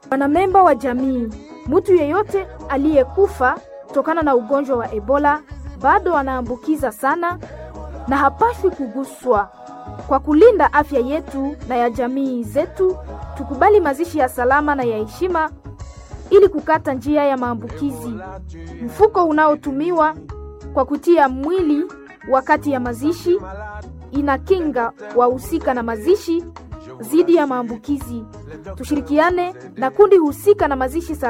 Wanamemba wa jamii, mtu yeyote aliyekufa kutokana na ugonjwa wa Ebola bado anaambukiza sana na hapashwi kuguswa. Kwa kulinda afya yetu na ya jamii zetu, tukubali mazishi ya salama na ya heshima ili kukata njia ya maambukizi. Mfuko unaotumiwa kwa kutia mwili wakati ya mazishi inakinga wahusika na mazishi dhidi ya maambukizi. Tushirikiane na kundi husika na mazishi salama.